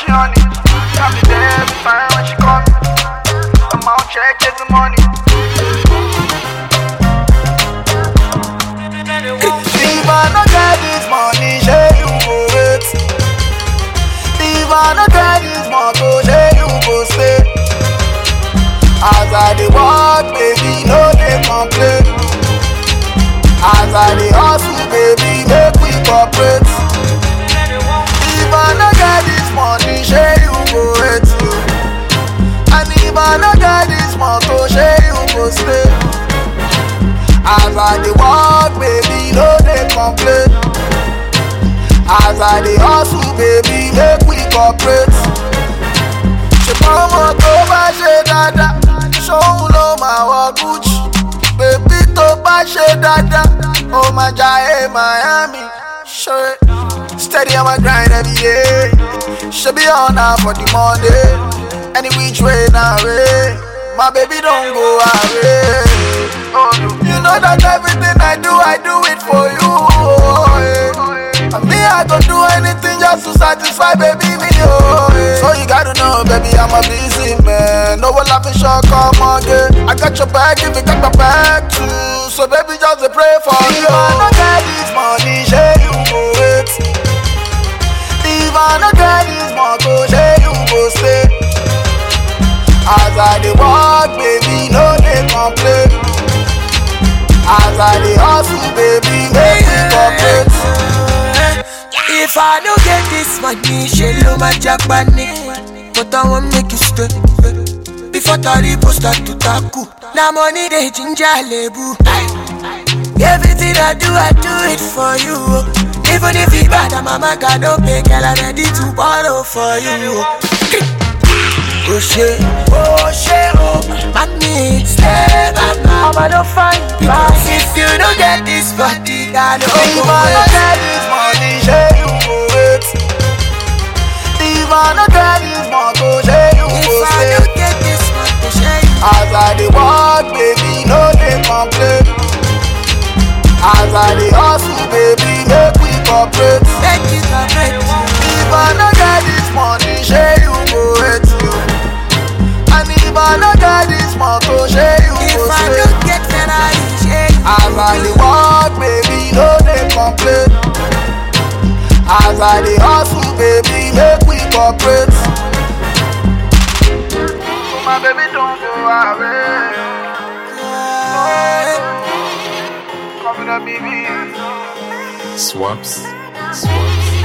on it. I'll be there every time when she call me. I'm out check, get the money. If I no get this money, say you go wait. If I no get this motor, say you go stay. As I dey work, baby, no dey complain. As I dey hustle, baby, make we cooperate. If I no get this money, say you go wait. You. And if I no get this motor, say you go stay. As I dey work, baby, no dey complain. As I dey hustle, baby, make we cooperate. Ṣùgbọ́n ọmọ tó bá ṣe dáadáa, ṣóun ló máa wọ Gucci. Bèbí tó bá ṣe dáadáa, ó máa jayé Miami. Ṣé steady on my grind every day? Ṣé bí ọ̀nà for the Monday? Any which way na way? My baby don go away. Oh, no. You know that everything I do, I do it for you. Oh, eh. And me, I go do anything just to satisfy baby me. Oh, eh. So you gotta know, baby, I'm a busy man. No one laughing short, come again. I got your back if you got my back too. So baby, just dey pray for you. If I no get this money, say you go wait. If I no get this motor, say you go stay. As I dey work, baby, no dey complain. As I dey hustle, baby, make we cooperate. If I don't get this money, she lo my Japanese. But I won't make you stay. Before Taribo start to tackle. Now money they ginger lebu. Everything I do, I do it for you. Even if it bad, I'm a man, God don't pay, girl, I'm ready to borrow for you. Oh shit, oh shit, oh Money, stay back now I'm not fine Because if you don't get this body, I don't If go I no wait. get this money, say you go wait. If I no get this motor, say you If go I stay. don't get this money, share you As I dey work, baby, no dey complain. As I dey hustle, baby, make we cooperate. Make it a break If I no get this money, say you go wait you. And if I no get this motor, say you If go I stay. don't get Ferrari, share you As I dey work, baby, no dey complain. As I dey hustle, baby, make we cooperate. So my baby don't go away. Come in a baby. Swaps. Swaps.